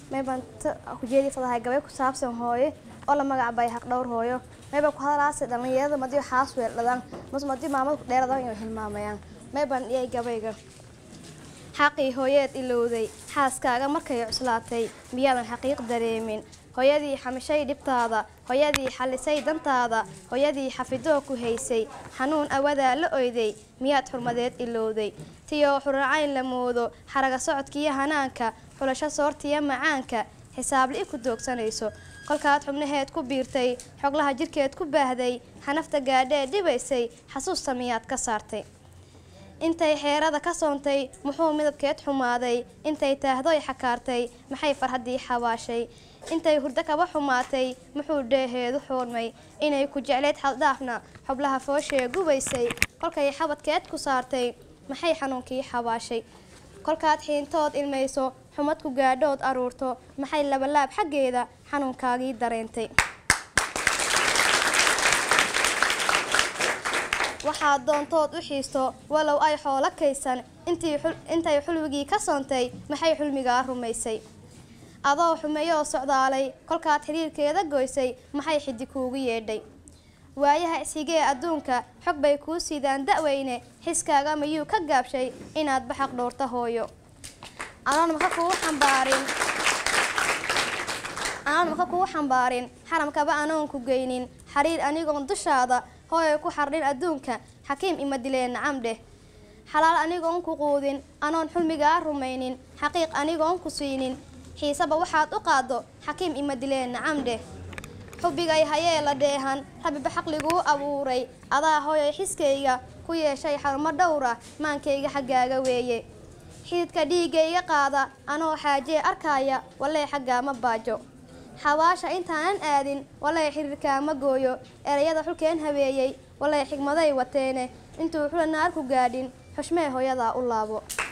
maybaan kujeedii fadahay gabay ku saabsan hooyo oo la magacbay haq dhowr hooyo maybaan ku hadalaase dhallinyarada madiyo xaas weeldhadaan mas madiyo maamada ku dheeradan inay hilmaamayaan maybaan dhiyay gabayga xaqii hooyeed ilowday xaaskaaga markay cuslaatay miyaadan xaqiiq dareemin hooyadii xamishay dhibtaada hooyadii xallisay dantaada hooyadii xafidoo ku haysay xanuun awadaa la oyday miyaad xurmadeed ilowday tiyoo xuracayn la moodo xaraga socodkiiyo hanaanka xulasho soortiyo macaanka xisaabli ku doogsanayso kolkaad xubnaheed ku biirtay xoglaha jirkeed ku baahday xanafta gaadhee dhibaysay xasuusta miyaad ka saartay intay xeerada ka soontay muxuu midabkeed xumaaday intay taahdoy xakaartay maxay farhaddii xabaashay intay hurdo kaba xumaatay muxuu dheeheedu xoormay inay ku jeclayd xaldhaafna xublaha fooshee gubaysay kolkay xabadkeed ku saartay maxay xanuunkii xabaashay kolkaad xiintood ilmayso xumad ku gaadhood aruurto maxay labalaab xaggeeda xanuunkaagii dareentay waxaad doontood u xiisto walow ay xoolo kaysan intay xulwigii ka soontay maxay xulmigaa rumaysay adoo xumeeyoo socdaalay kolkaad xiriirkeeda goysay maxay xiddi kuugu yeedhay waayaha isxigee adduunka xog bay kuu sidaan da'weyne xiskaaga mayuu ka gaabshay inaad baxaq dhowrta hooyo anoon maka kugu xambaarin anoon maka kugu xambaarin xaramkaba anoon ku geynin xariir anigoon dushaada hooyay ku xardhin adduunka xakiim ima dileen nacam dheh xalaal anigoon ku quudin anoon xulmigaa rumaynin xaqiiq anigoon ku siinin xiisaba waxaad u qaaddo xakiim ima dileen nacam dheh xubbigay hayee la dheehan rabiba xaqliguu abuuray adaa hooyay xiskayga ku yeeshay xarumo dhowra maankayga xaggaaga weeye xididka dhiigayga qaada anoo xaajee arkaaya walee xaggaa ma baajo xabaasha intaanan aadin walee xiriirkaama gooyo erayada xulkeen habeeyey walee xigmaday wateene intuu xula naar ku gaadhin xushmee hooyadaa u laabo